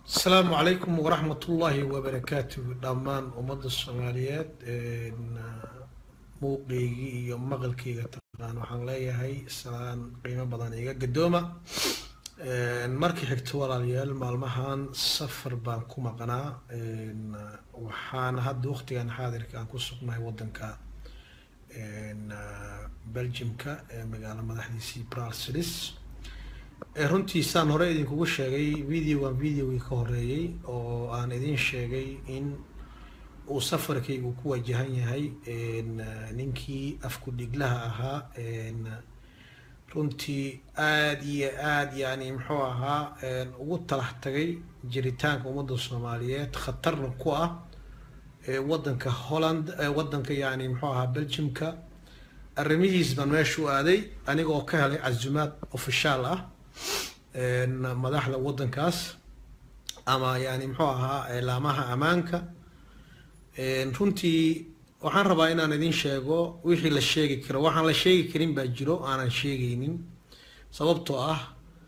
asalaamu calaykum waraxmatullaahi wabarakaatu dhammaan ummadda soomaaliyeed muuqeygii iyo maqalkeyga taqaan waxaan leeyahay salaan qiimo badan iga gadooma markii xigto walaalayaal maalmahan safar baan ku maqnaa waxaana hadda waqtigan xaadirka aan ku sugnahay waddanka belgiumka ee magaalo madaxdiisii bralsilis runtii saan hore idinkugu sheegay videogan videogii ka horeeyey oo aan idin sheegay in uu safarkaygu ku wajahan yahay ninkii afku dhiglaha ahaa runtii aada iyo aada yani muxuu ahaa ugu talax tagay jiritaanka ummadda soomaaliyeed khatarna ku ah waddanka holland waddanka yani muxuu ahaa belgiumka arrimihiis baan meesha u aaday anigoo ka helay casumaad ofishaal ah madaxda waddankaas ama yani muxuu ahaa laamaha ammaanka runtii waxaan rabaa inaan idin sheego wixii la sheegi karo waxaan la sheegi karin baa jiro aanan sheegaynin sababtoo ah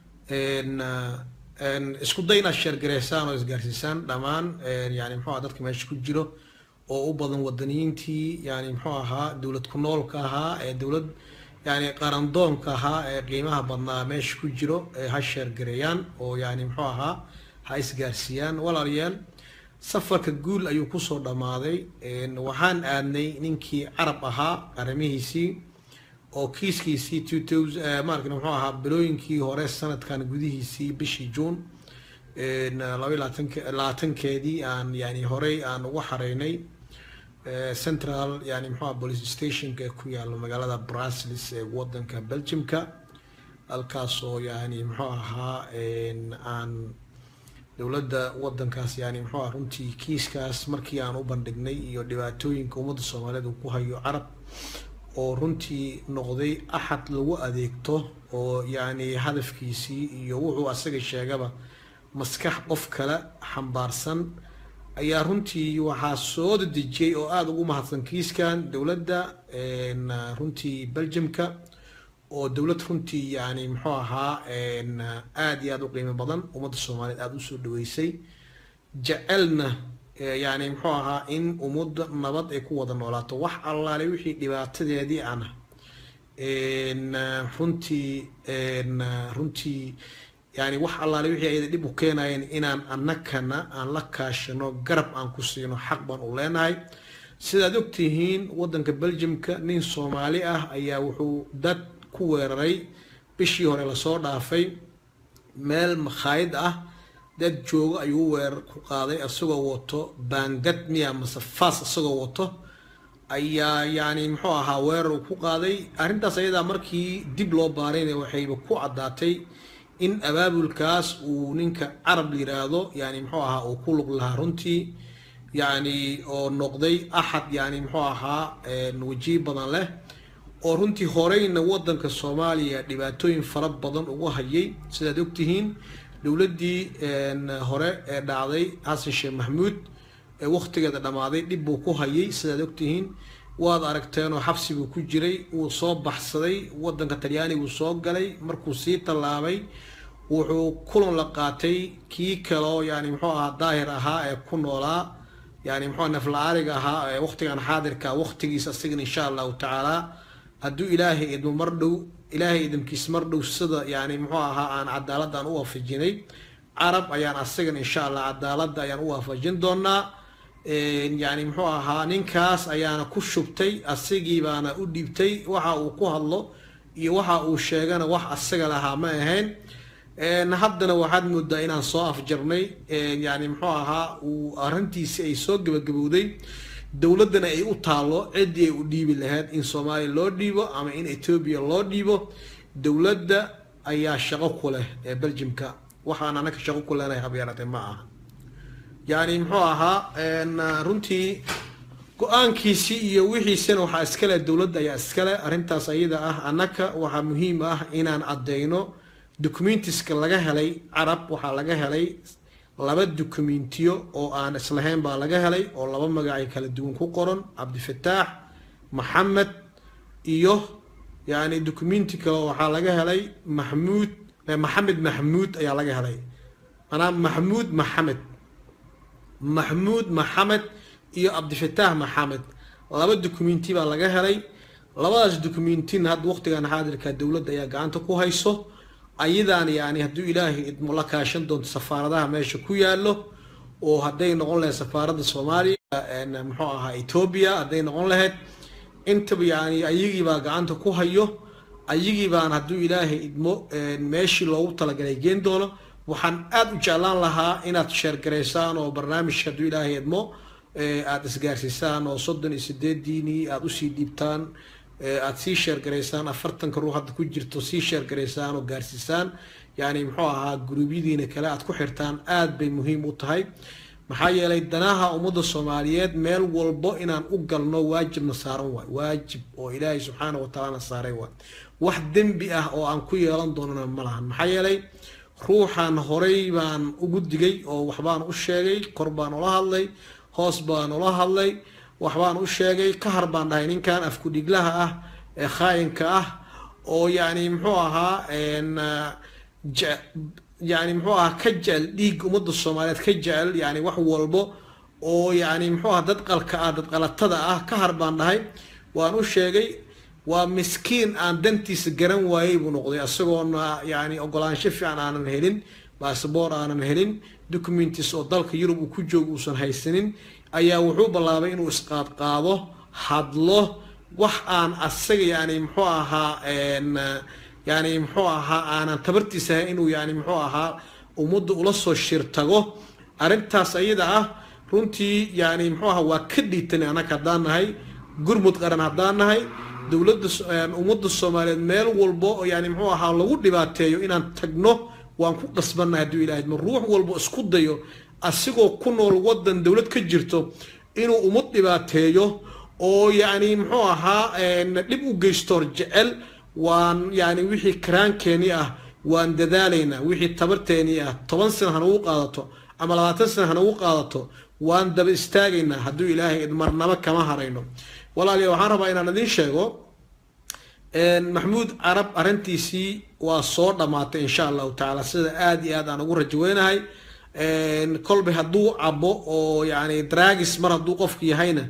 isku day inaad sheergareysaan oo isgaarsiisaan dhammaan yani muxuu aha dadka meesha ku jiro oo u badan wadaniyiintii yani muxuu ahaa dowlad ku noolka ahaa ee dowlad yani qarandoonka ahaa ee qiimaha badnaa meesha ku jiro ha sheergareeyaan oo yani muxuu ahaa ha isgaarsiiyaan walaalayaal safarka guul ayuu kusoo dhammaaday waxaan aadnay ninkii carab ahaa arrimihiisii oo kiiskiisii marka muxuu ahaa bilooyinkii hore sanadkan gudihiisii bishii juun laba labaatankeedii aan yani horey aan ugu xareynay central yani muxuaha police stationka ee ku yaalo magaalada brasilis ee wadanka belgiumka halkaas oo yani muxuu ahaa aan dowladda wadankaas yani muxuu aha runtii kiiskaas markii aan u bandhignay iyo dhibaatooyinka ummadda soomaaliyeed uu ku hayo carab oo runtii noqday axad lagu adeegto oo yani hadafkiisii iyo wuxuu asaga sheegaba maskax qof kale xambaarsan ayaa runtii waxaa soo dedejiyey oo aada ugu mahadsan kiiskan dowladda runtii belgiumka oo dowlad runtii yani muxuu ahaa aada iyo aada u qiimo badan ummadda soomaaliyeed aada usoo dhaweysay jecelna yani muxuu ahaa in ummadda nabad ay ku wada noolaato wax allaale wixii dhibaatadeedii ana runtii runtii yani wax allaale wixii ayada dhib u keenayeen inaan annakana aan la kaashano garab aan ku siino xaq baan u leenahay sidaad ogtihiin waddanka belgiumka nin soomaali ah ayaa wuxuu dad ku weeraray bishii hore lasoo dhaafay meel makhaayid ah dad joogo ayuu weerar ku qaaday isagoo wato baangad miya mase faas isagoo wato ayaa yani muxuu ahaa weerar uu ku qaaday arrintaas ayadaa markii dib loo baarayna waxayba ku caddaatay in abaabulkaas uu ninka carab yiraahdo yani muxuu ahaa uu ku lug lahaa runtii yani oo noqday axad yani muxuu ahaa wajihi badan leh oo runtii horeyna wadanka soomaaliya dhibaatooyin fara badan ugu hayay sidaad ogtihiin dowladdii hore ee dhacday xasan sheekh maxamuud ee waqtigeeda dhammaaday dhib buu ku hayay sidaad ogtihiin waad aragteenoo xabsi buu ku jiray wuu soo baxsaday wadanka talyaaniguu soo galay markuu sii tallaabay wuxuu kulan la qaatay kii kaloo yani muxuu ahaa daahir ahaa ee ku noolaa yani muxuu nafla-aariga ahaa ee waqtigan xaadirka waqtigiisa isagan insha allahu tacaala hadduu ilaahay idmo mar dhow ilaahay idamkiis mar dhow sida yani muxuu ahaa aan cadaaladaan u waafajinay carab ayaan asagan insha allah cadaaladda ayaan u waafajin doonaa yani muxuu ahaa ninkaas ayaana ku shubtay asigii baana u dhiibtay waxa uu ku hadlo iyo waxa uu sheegana wax asaga lahaa ma ahayn haddana waxaad moodaa inaan soo afjarnay yani muxuu ahaa uu arrintiisi ay soo gabagabowday dowladdana ay u taalo ciddii ay u dhiibi lahayd in soomaaliya loo dhiibo ama in etoobiya loo dhiibo dowladda ayaa shaqo ku leh ee belgiumka waxaan anaka shaqo ku leenahay habyaarate ma aha yani muxuu ahaa runtii go-aankiisii iyo wixiisina waxaa iskale dowladda ayaa iskale arrintaas ayada ah annaka waxaa muhiim ah inaan caddeyno documentiska laga helay carab waxaa laga helay laba documentiyo oo aan islahayn baa laga helay oo laba magacay kala duwan ku qoran cabdifataax maxamed iyo yani documenti kale waxaa laga helay maxmuud maxamed maxmuud ayaa laga helay manaa maxamuud maxamed maxamuud maxamed iyo cabdifataah maxamed laba dukumenti baa laga helay labadaas dukumentina hadda waqtigan xaadirka dowladda ayaa gacanta ku hayso ayadaan yani hadduu ilaahay idmo la kaashan doonto safaaradaha meesha ku yaalo oo hadday noqon lahayd safaaradda soomaaliya muxuu ahaa etoobiya hadday noqon lahayd intaba yani ayagiibaa gacanta ku hayo ayagii baan hadduu ilaahay idmo meeshii loogu talagalay geen doono waxaan aada u jeclaan lahaa inaad sheergaraysaan oo barnaamijka hadduu ilaahay idmo aada isgaarsiisaan oo soddon iyo sideediinii aada usii dhiibtaan aada sii sheergaraysaan afartanka ruux hadda ku jirto sii sheergaraysaan oo gaarsiisaan yani muxuu ahaa guruubyadiina kale aad ku xirtaan aada bay muhiim u tahay maxaa yeelay danaha ummadda soomaaliyeed meel walbo inaan u galno waajibna saaran waay waajib oo ilaahay subxaana watacaalana saaray waay wax dembi ah oo aan ku yeelan doonana ma lahan maxaa yeelay ruuxan horay baan ugu digay oo waxbaan u sheegay kor baan ula hadlay hoos baan ula hadlay waxbaan u sheegay ka har baan dhahay ninkan afkudhiglaha ah ee khaayinka ah oo yani muxuu ahaa yani muxuu ahaa ka jecel dhiig ummadda soomaaliyeed ka jecel yani wax walbo oo yani muxuu aha dad qalka ah dad qalatada ah ka har baan dhahay waan u sheegay waa miskiin aan dantiisa garan waayey buu noqday isagoona yani ogolaansho fiican aanan helin basaboor aanan helin documentis oo dalka yurub uu ku joogo uusan haysanin ayaa wuxuu bilaabay inuu isqaadqaado hadlo wax aan asaga yani muxuu ahaa yani muxuu ahaa aanan tabartiisa ahay inuu yani muxuu ahaa ummadda ula soo shir tago arrintaas ayada ah runtii yani muxuu ahaa waa ka dhiitan annaga haddaan nahay gurmud qaran haddaan nahay dowladda ummadda soomaaliyeed meel walbo yani muxuu ahaa lagu dhibaateeyo inaan tagno waan ku qasbannahay hadduu ilahay ma ruux walbo isku dayo asigoo ku nool waddan dowlad ka jirto inuu ummad dhibaateeyo oo yani muxuu ahaa dhib u geystoor jecel waan yani wixii karaankeeni ah waan dadaalaynaa wixii tabarteeni ah toban sana hanagu qaadato ama labaatan sana hanagu qaadato waan daba istaagaynaa hadduu ilaahay marnabo kama harayno walaaliya waxaan rabaa inaan idiin sheego maxamuud carab arrintiisii waa soo dhammaatay insha allahu tacaala sida aada iyo aad aan ugu rajaweynahay kolba hadduu cabo oo yani dragis mar hadduu qofku yahayna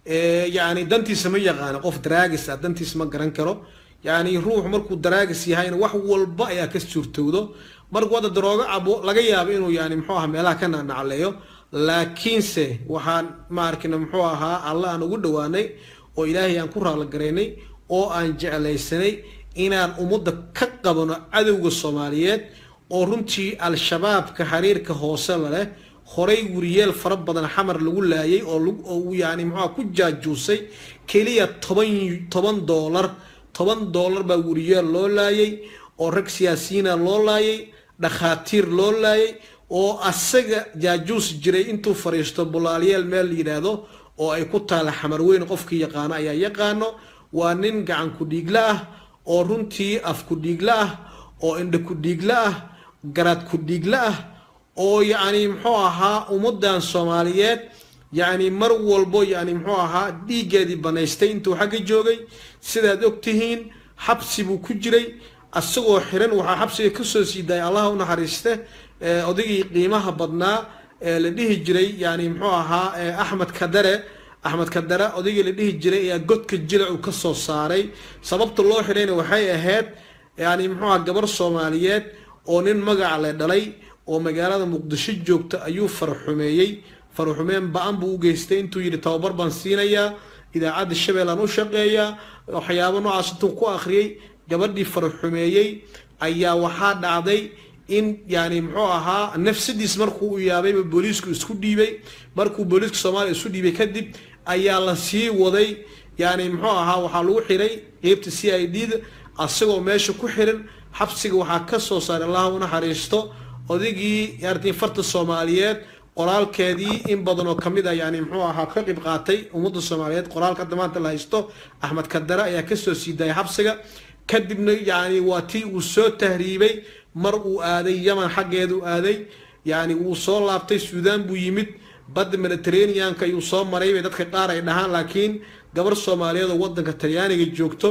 yani dantiisa ma yaqaano qof dragis ah dantiisa ma garan karo yani ruux markuu dragis yahayna wax walba ayaa ka suurtowdo markuu hadda daroogo cabo laga yaabo inuu yani muxuu aha meelaha ka nacnacleeyo laakiinse waxaan ma arkina muxuu ahaa alla aan ugu dhawaanay oo ilaahay aan ku raalligaraynay oo aan jeclaysanay inaan ummadda ka qabano cadowga soomaaliyeed oo runtii al-shabaabka xiriirka hoose la leh horay wariyeel fara badan xamar lagu laayay oo yani muxua ku jaajuusay keliya toban toban doolar toban doolar baa wariyeel loo laayay oo rag siyaasiyiina loo laayay dhakhaatiir loo laayay oo asaga jaajuus jiray intuu fadhiisto bulaalyaal meel la yidhaahdo oo ay ku taala xamar weyn qofkii yaqaano ayaa yaqaano waa nin gacan ku-dhiigla ah oo runtii af ku-dhiigla ah oo indha ku-dhiigla ah garaad ku-dhiigla ah oo yacni muxuu ahaa ummaddan soomaaliyeed yacni mar walbo yani muxuu ahaa dhiiggeedii banaystay intuu xagga joogay sidaad og tihiin xabsi buu ku jiray asagoo xiran waxaa xabsiga kasoo sii daayay allaha u naxariiste odaygii qiimaha badnaa ee la dhihi jiray yani muxuu ahaa axmed kadare axmed kadare odaygii la dhihi jiray ayaa godka jilacu ka soo saaray sababta loo xidhayna waxay ahayd yani muxuu aha gabar soomaaliyeed oo nin magaca le dhalay oo magaalada muqdisho joogta ayuu faraxumeeyey faraxumeen ba-an buu u geystay intuu yidhi tababar baan siinayaa idaacadda shabeellaan u shaqeeyaa waxyaabo noocaas intuu ku akhriyey gabadhii faraxumeeyey ayaa waxaa dhacday in yani muxuu ahaa nafsadiis markuu u yaabayba booliisku isku dhiibay markuu booliiska soomaaliya isu dhiibay kadib ayaa la sii waday yani muxuu ahaa waxaa lagu xiray qeybta c i d da asagoo meesha ku xiran xabsiga waxaa ka soo saaray allah u naxariisto odaygii yartii farta soomaaliyeed qoraalkeedii in badan oo kamid a yani muxuu ahaa ka qeyb qaatay ummadda soomaaliyeed qoraalka hadda maanta la haysto axmed kadare ayaa kasoo sii daayay xabsiga kadibna yani waa tii uu soo tahriibay mar uu aaday yaman xaggeedu aaday yani wuu soo laabtay suudaan buu yimid badda mediterraneanka ayuu soo maray bay dadka qaar ay dhahaan laakiin gabar soomaaliyeed oo wadanka talyaaniga joogto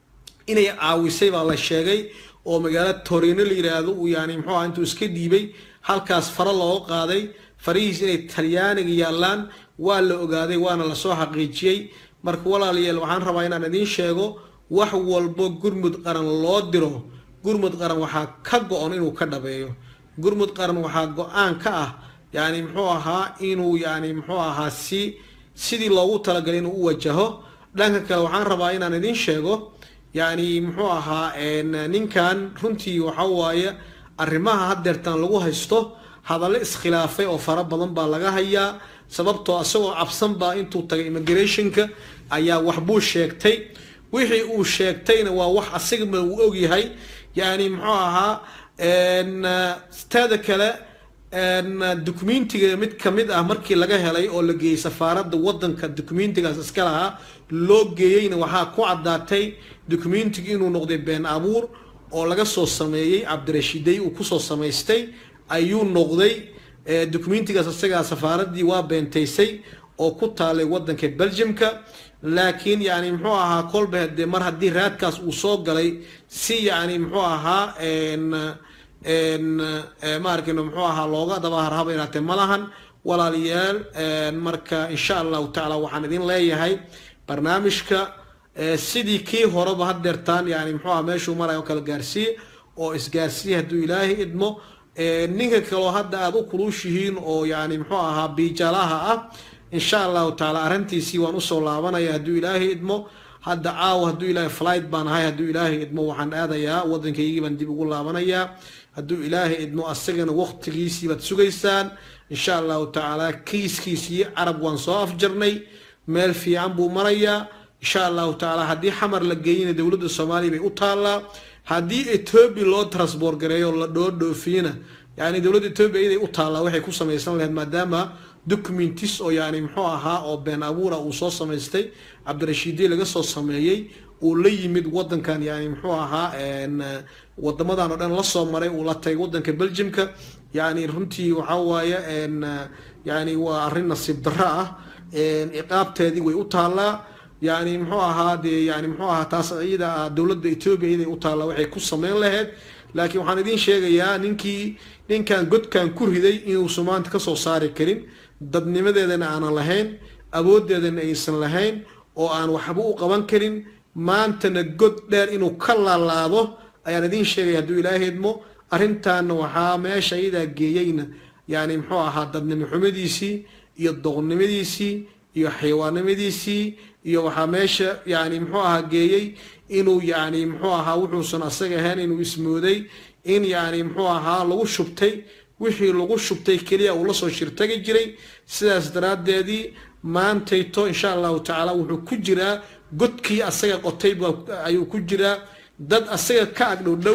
inay caawisay baa la sheegay oo magaalo torino la yiraahdo uu yani muxuu aha intuu iska dhiibay halkaas faro looga qaaday farihiis inay talyaaniga yaallaan waa la ogaaday waana lasoo xaqiijiyey marka walaalayaal waxaan rabaa inaan idiin sheego wax walbo gurmud qaran loo diro gurmud qaran waxaa ka go-on inuu ka dhabeeyo gurmud qaran waxaa go-aan ka ah yani muxuu ahaa inuu yani muxuu ahaa si sidii loogu talagalay inuu u wajaho dhanka kale waxaan rabaa inaan idiin sheego yani muxuu ahaa ninkan runtii waxa waaye arrimaha haddeertan lagu haysto hadallo iskhilaafay oo fara badan baa laga hayaa sababtoo isagoo cabsan baa intuu tagay immigrationka ayaa waxbuu sheegtay wixii uu sheegtayna waa wax asigama uu ogyahay yani muxuu ahaa teeda kale dukumentiga mid kamid ah markii laga helay oo la geeyey safaaradda wadanka dukumentigaas iska lahaa loo geeyeyna waxaa ku caddaatay dukumentiga inuu noqday been abuur oo laga soo sameeyey cabdirashiidey uu kusoo samaystay ayuu noqday dukumentigaas isagaa safaaraddii waa beentaysay oo ku taalay wadanka belgiumka laakiin yani muxuu ahaa kolba dee mar haddii raadkaas uu soo galay si yani muxuu ahaa maarkino muxuu ahaa looga dabaharhaba inaatee ma lahan walaalayaal marka insha allahu tacaala waxaan idin leeyahay barnaamijka sidii kii horeba hadeertaan yani muxuu aha meeshuu maraya oo kala gaarsiiye oo isgaarsiiye hadduu ilaahay idmo ninka kaloo hadda aada u kuluushihiin oo yani muxuu ahaa biijalaha ah insha allahu tacaala arrintiisii waan usoo laabanaya hadduu ilaahay idmo hadda caawa hadduu ilaahay flight baan ahay hadduu ilaahay idmo waxaan aadayaa waddankaygii baan dib ugu laabanayaa hadduu ilaahay idmo asagana waqtigiisii baad sugaysaan insha allahu tacaala kiiskiisii carab waan soo afjarnay meel fiican buu marayaa insha allahu tacaala haddii xamar la geeyina dowladda soomaaliya bay u taallaa haddii etoobiya loo transbort gareeyo la dhoodhoofiyana yani dowladda etoobiya iyaday u taallaa waxay ku samaysan lahayd maadaama documentis oo yani muxuu ahaa oo been abuura uu soo samaystay cabdirashiidey laga soo sameeyey uu la yimid wadankan yani muxuu ahaa wadamadan oo dhan lasoo maray uu la tagay wadanka belgiumka yani runtii waxa waaye yani waa arrin nasiib darro ah iqaabteedii way u taallaa yani muxuu ahaa dee yani muxuu ahaa taas iyada dowladda etoobiya iyaday u taallaa waxay ku sameyn lahayd laakiin waxaan idiin sheegayaa ninkii ninkan godkan ku riday inuusan maanta kasoo saari karin dadnimadeedana aanan lahayn awooddeedana aysan lahayn oo aan waxba u qaban karin maantana god dheer inuu ka laalaado ayaan idiin sheegaya hadduu ilaahay idmo arrintaana waxaa meesha iyadaa geeyeyna yani muxuu ahaa dadnimo xumadiisii iyo doqonnimadiisii iyo xayawaannimadiisii iyo waxaa meesha yani muxuu ahaa geeyey inuu yani muxuu ahaa wuxuusan asaga ahayn inuu ismooday in yani muxuu ahaa lagu shubtay wixii lagu shubtay keliya uu lasoo shirtagi jiray sidaas daraaddeedii maantayto insha allahu tacaala wuxuu ku jiraa godkii asaga qotay ayuu ku jiraa dad asaga ka agdhow dhow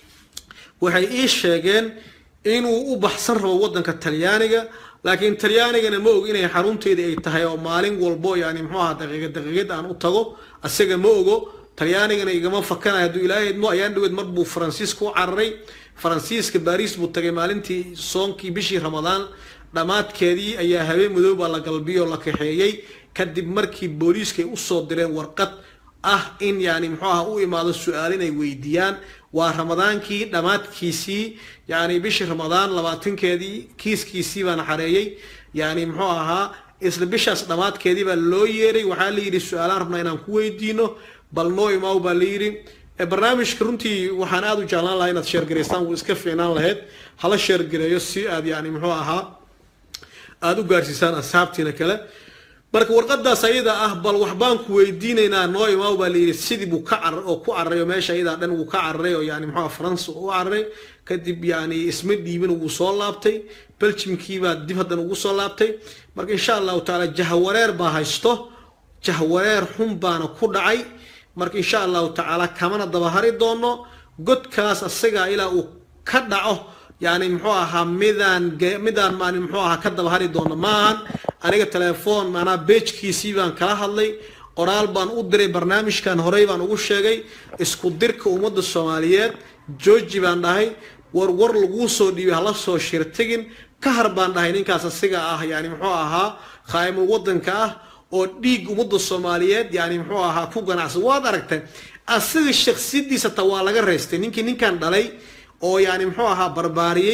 waxay ii sheegeen inuu u baxsan rabo wadanka talyaaniga laakiin talyaanigana ma og inay xarunteedii ay tahay oo maalin walbo yani muxuu ahaa daqiiqad daqiiqad aan u tago asaga ma ogo talyaanigana igama fakanayo hadduu ilaahay idmo ayaan dhaweed mar buu faransiiska u cararay faransiiska baariis buu tagay maalintii soonkii bishii ramadaan dhammaadkeedii ayaa habeen madooba la galbiyoo la kaxeeyey kadib markii booliiska ay usoo direen warqad ah in yani muxuu aha u imaado su-aal inay weydiiyaan waa ramadaankii dhammaadkiisii yani bishii ramadaan labaatankeedii kiiskiisii baana xareeyey yani muxuu ahaa isla bishaas dhammaadkeedii baa loo yeeray waxaa la yidhi su-aalaan rabnaa inaan ku weydiino bal noo imaaw baa la yidhi barnaamijka runtii waxaan aada u jeclaan lahaa inaad sheergaraystaan wuu iska fiicnaan lahayd hala sheergareeyo si aad yani muxuu ahaa aada u gaarsiisaan asxaabtiina kale marka warqadaas ayada ah bal waxbaan ku weydiinaynaa noo imaaw baa layidhi sidii buu ka carar oo ku cararay oo meesha ayadaa dhan wuu ka cararay oo yani muxuu faransa u cararay kadib yani isma dhiibin wuu soo laabtay beljimkiibaa dib haddana ugu soo laabtay marka insha allahu tacaala jahwareer baa haysto jahwareer xun baana ku dhacay marka insha allahu tacaala kamana dabahari doono godkaas asagaa ilaa uu ka dhaco yani muxuu ahaa midaan midaan maan muxuu ahaa ka dabahari doono maahan aniga telefoon maanaa beejkiisii baan kala hadlay qoraal baan u diray barnaamijkan horey baan ugu sheegay isku dirka ummadda soomaaliyeed georgi baan dhahay war war laguu soo dhiibay hala soo shirtigin ka har baan dhahay ninkaas asiga ah yani muxuu ahaa khaa'imul wadanka ah oo dhiig ummadda soomaaliyeed yani muxuu ahaa ku ganacsan waad aragtay asaga shaksiyadiisa ta waa laga reystay ninkii ninkan dhalay oo yani muxuu ahaa barbaariyey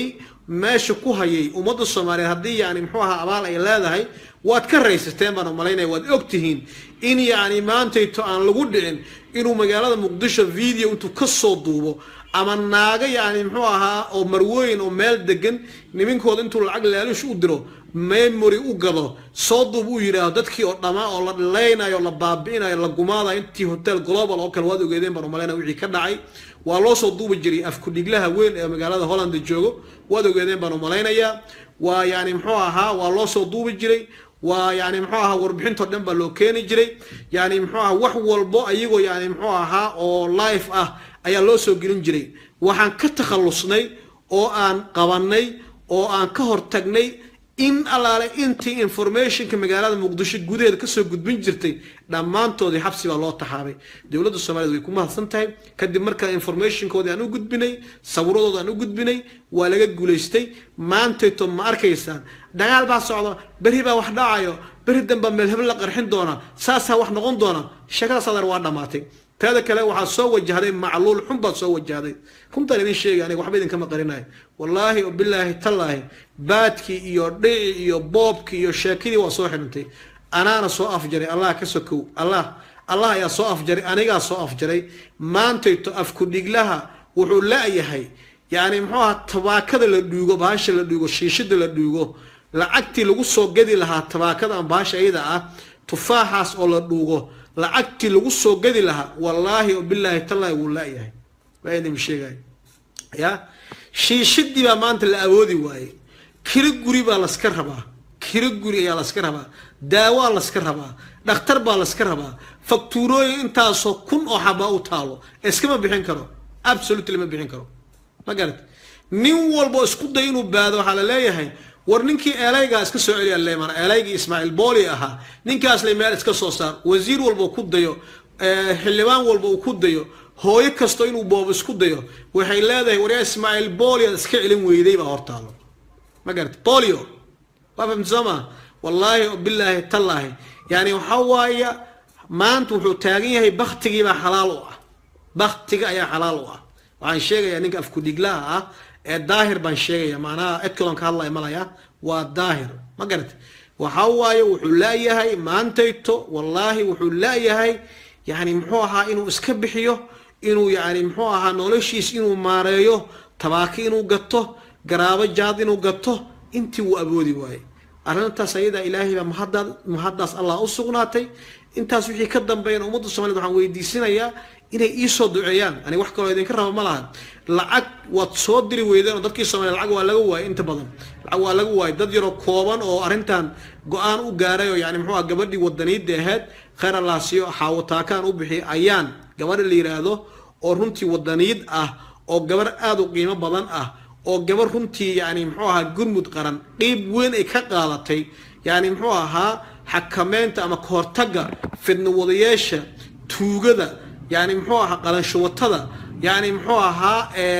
meesha ku hayay ummadda soomaaliyeed haddii yani muxuu ahaa abaal ay leedahay waad ka raysateen baan umalaynaya waad ogtihiin in yacni maantayto aan lagu dhicin inuu magaalada muqdisho video intuu kasoo duubo ama naaga yani muxuu ahaa oo marwooyin oo meel degan nimankooda intuu lacag laalush u diro memory u gado soo duub uu yidhaahdo dadkii oo dhamaa oo la dhilaynayo la baabi'inayo la gumaadayo intii hotel global oo kale waad ogeedeen baan umalaynaya wixii ka dhacay waa loo soo duubi jiray afkudhiglaha weyn ee magaalada holland joogo waad ogeedeen baan umalaynayaa waa yani muxuu ahaa waa loo soo duubi jiray waa yani muxuu ahaa warbixintoo dhan baa loo keeni jiray yani muxuu ahaa wax walbo ayagoo yani muxuu ahaa oo life ah ayaa loo soo gelin jiray waxaan ka takhallusnay oo aan qabanay oo aan ka hortagnay in allaale intii informationka magaalada muqdisho gudaheeda kasoo gudbin jirtay dhammaantoodii xabsi baa loo taxaabay dowladda soomaaliyed way ku mahadsan tahay kadib markaa informationkoodii aan u gudbinay sawiradooda aan u gudbinay waa laga guulaystay maantayto ma arkaysaan dagaal baa socda beri baa wax dhacayo beri danbaa meel hebel la qarxin doona saasaa wax noqon doona sheekadaas adeer waa dhammaatay teeda kale waxaa soo wajahday macluul xun baad soo wajahday runtaan idin sheegay aniga waxba idinkama qarinayo wallaahi oo bilaahi tallaahi baadkii iyo dhici iyo boobkii iyo sheekadii waa soo xidhantay anaana soo afjaray allah ka sokow allah allah ayaa soo afjaray anigaa soo afjaray maantayto afkudhiglaha wuxuu la-yahay yacni muxuu ahaa tabaakada la dhuugo bahasha la dhuugo shiishada la dhuugo lacagtii lagu soo gadi lahaa tabaakada ama bahasha iyada ah tufaaxaas oo la dhuugo lacagtii lagu soo gadi lahaa wallaahi oo bilaahi tallaahi wuu la-yahay waa idin sheegay ya shiishadii baa maanta la awoodi waayey kiro guri baa laska rabaa kiro guri ayaa laska rabaa daawaa laska rabaa dhakhtar baa laska rabaa faktuurooyin intaasoo kun oo xabaa u taalo iskama bixin karo absolutely ma bixin karo ma garat nin walbo isku day inuu baado waxaa la leeyahay war ninkii eelaygaa iska soo celiya leeman eelaygii ismaaciil booli ahaa ninkaas le meel iska soo saar wasiir walba ku dayo xildhibaan walba uu ku dayo hooyo kasto inuu boob isku dayo waxay leedahay waryaa ismaaciil bolio iska celin weyday baa hortaalo ma garat bolio waa fahamti soo maa wallaahi bilaahi tallaahi yani waxaa waaya maanta wuxuu taagan yahay baktigiibaa xalaal u ah baktiga ayaa xalaal u ah waxaan sheegayaa ninka afkudhiglaha ah ee daahir baan sheegaya macnaha edkalon ka hadlaya malaya waa daahir ma garata waxaa waaye wuxuu laayahay maantayto wallaahi wuxuu laayahay yani muxuu ahaa inuu iska bixiyo inuu yani muxuu ahaa noloshiis inuu maareeyo tabaaki inuu gato garaabo jaad inuu gato intii wuu awoodi waaye arrintaas ayadaa ilaahay baa mahadda mahaddaas allah u sugnaatay intaas wixii ka dambeeyana ummadda somaliyed waxaan weydiisinayaa inay iisoo duceeyaan ani wax kaloo idinka raba ma laha lacag waad soo diri weydeen oo dadkii soomaliya lacag waa laga waayay inta badan lacag waa laga waayay dad yaroo kooban oo arrintan go-aan u gaaray oo yani muxuu ah gabadhii wadaniidda ahayd khayr allaasiyo xaawataakaan u bixiyay ayaan gabadha la yidhaahdo oo runtii wadaniid ah oo gabar aada u qiimo badan ah oo gabar runtii yani muxuu ahaa gurmud qaran qeyb weyn ay ka qaadatay yani muxuu ahaa xakameynta ama kahortagga fidna wadayeesha tuugada yani muxuu ahaa qalanshuwatada yani muxuu ahaa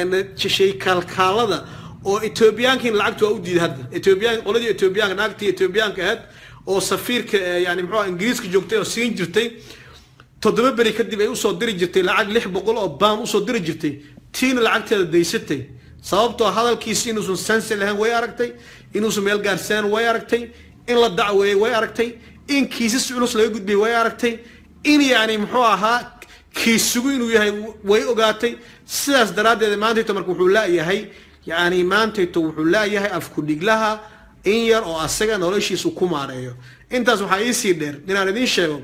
shaykaalkaalada oo etoobiyaankiin lacagta waa u diiday hadda etoobiyaan qoladii etoobiyaanka naagtii etoobiyaanka ahayd oo safiirka yani muxuu ingiriiska joogtay oo siin jirtay toddoba beri kadib ay usoo diri jirtay lacag lix boqol oo baan usoo diri jirtay tiina lacagteeda daysatay sababtoo hadalkiisi inuusan sansi lahayn way aragtay inuusan meel gaarsanaan way aragtay in la dacweeyey way aragtay in kiisas culus laga gudbiyey way aragtay in yani muxuu ahaa kiisugu inuu yahay way ogaatay sidaas daraaddeed maantayto marka wuxuu laayahay yani maantayto wuxuu laayahay afkudhiglaha in yar oo asaga noloshiisu ku maareeyo intaas waxaa iisii dheer inaan idiin sheego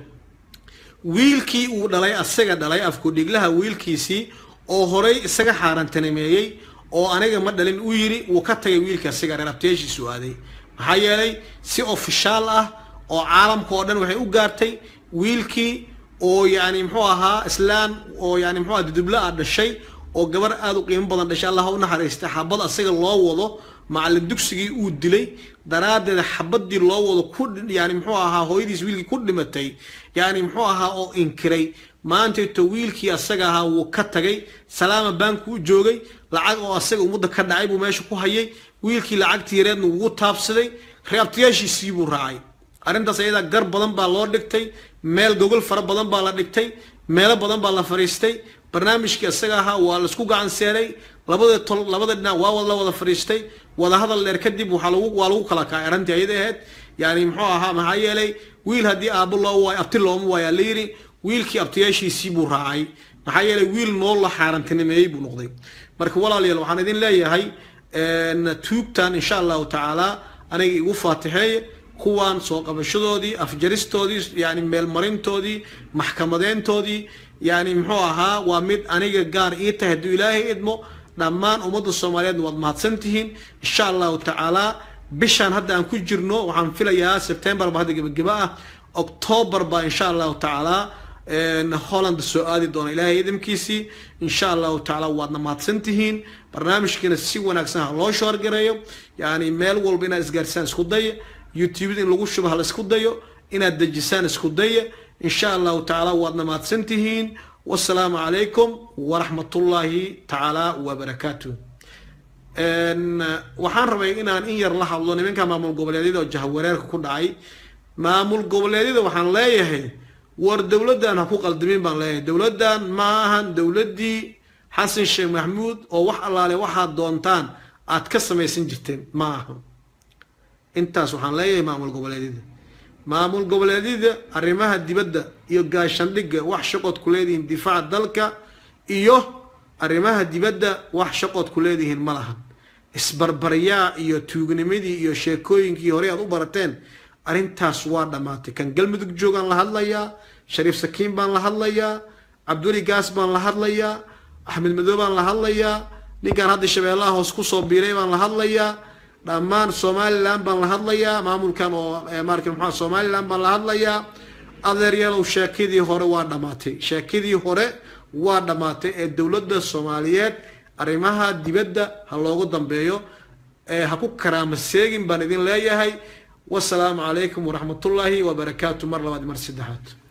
wiilkii uu dhalay asaga dhalay afkudhiglaha wiilkiisii oo horay isaga xaarantanimeeyey oo aniga ma dhalin u yiri wuu ka tagay wiilka asiga reer abteeshiisu aaday maxaa yeelay si ofishaal ah oo caalamka oo dhan waxay u gaartay wiilkii oo yani muxuu ahaa islaan oo yani muxuu aha dudubla ah dhashay oo gabar aada u qiimo badan dhashay allah u naxariistay xabad asaga loo wado macallin dugsigii uu dilay daraaddeed xabadii loo wado ku yani muxuu ahaa hooyadiis wiilkii ku dhimatay yani muxuu ahaa oo inkiray maantayto wiilkii asaga ahaa wuu ka tagay salaama baanku u joogay lacag oo asaga ummadda ka dhacay buu meesha ku hayay wiilkii lacagtii yareedna wuu taabsaday reabtayaashiisii buu raacay arrintaas ayadaa gar badan baa loo dhigtay meel gogol fara badan baa la dhigtay meelo badan baa la fadhiistay barnaamijkii isaga ahaa waa laisku gacan seeray labada tol labada dhinac waa la wada fadhiistay wadahadal dheer kadib waxaa lagu waa lagu kala kacay arrintii ayada ahayd yani muxuu ahaa maxaa yeelay wiil haddii aabo loo waayo abti looma waayaa la yidhi wiilkii abtiyaashiisii buu raacay maxaa yeelay wiil nool la xaarantinimeeyey buu noqday marka walaalayaal waxaan idin leeyahay tuugtan insha allahu tacaala aniga igu faatixeeye kuwaan soo qabashadoodii afjaristoodii yani meelmarintoodii maxkamadeyntoodii yani muxuu ahaa waa mid aniga gaar ii tahay hadduu ilaahay idmo dhammaan ummadda soomaaliyeedna waad mahadsantihiin insha allahu tacaala bishaan hadda aan ku jirno waxaan filayaa september ba hadda gebageba ah october ba insha allahu tacaala holland soo aadi doona ilaahay idamkiisii insha allahu tacaala waadna mahadsantihiin barnaamijkiina si wanaagsan ha loo shoorgareeyo yani meel walba inaad isgaarsaan isku daya youtube in lagu shubo hala isku dayo inaad dejisaan isku daya insha allahu tacaala waadna mahadsantihiin wasalaamu calaykum waraxmatullaahi tacaala wabarakaatu waxaan rabay inaan in yar la hadlo nimanka maamul goboleedyada oo jahwareerka ku dhacay maamul goboleedyada waxaan leeyahay war dowladdan ha ku qaldamin baan leeyahay dowladdan ma ahan dowladdii xasan sheekh maxamuud oo wax allaale waxaad doontaan aad ka samaysan jirteen ma aha intaas waxaan leeyahay maamul goboleedyada maamul goboleedyada arrimaha dibadda iyo gaashandhigga wax shaqood ku leedihiin difaaca dalka iyo arrimaha dibadda wax shaqood ku leedihiin ma lahan isbarbaryaa iyo tuugnimadii iyo sheekooyinkii horey aad u barateen arrintaas waa dhammaatay kan galmudug joogaan la hadlayaa shariif sakiin baan la hadlayaa cabduli gaas baan la hadlayaa axmed madow baan la hadlayaa ninkaan hadda shabeellaha hoos kusoo biiray baan la hadlayaa dhammaan somalilan baan la hadlayaa maamulkan oo marka maxaa somalilan baan la hadlayaa adeeryaalow sheekadii hore waa dhammaatay sheekadii hore waa dhammaatay ee dowladda soomaaliyeed arrimaha dibadda ha loogu dambeeyo ee ha ku karaama seegin baan idin leeyahay wasalaamu calaykum waraxmatullaahi wabarakaatu mar labaad mar saddexaad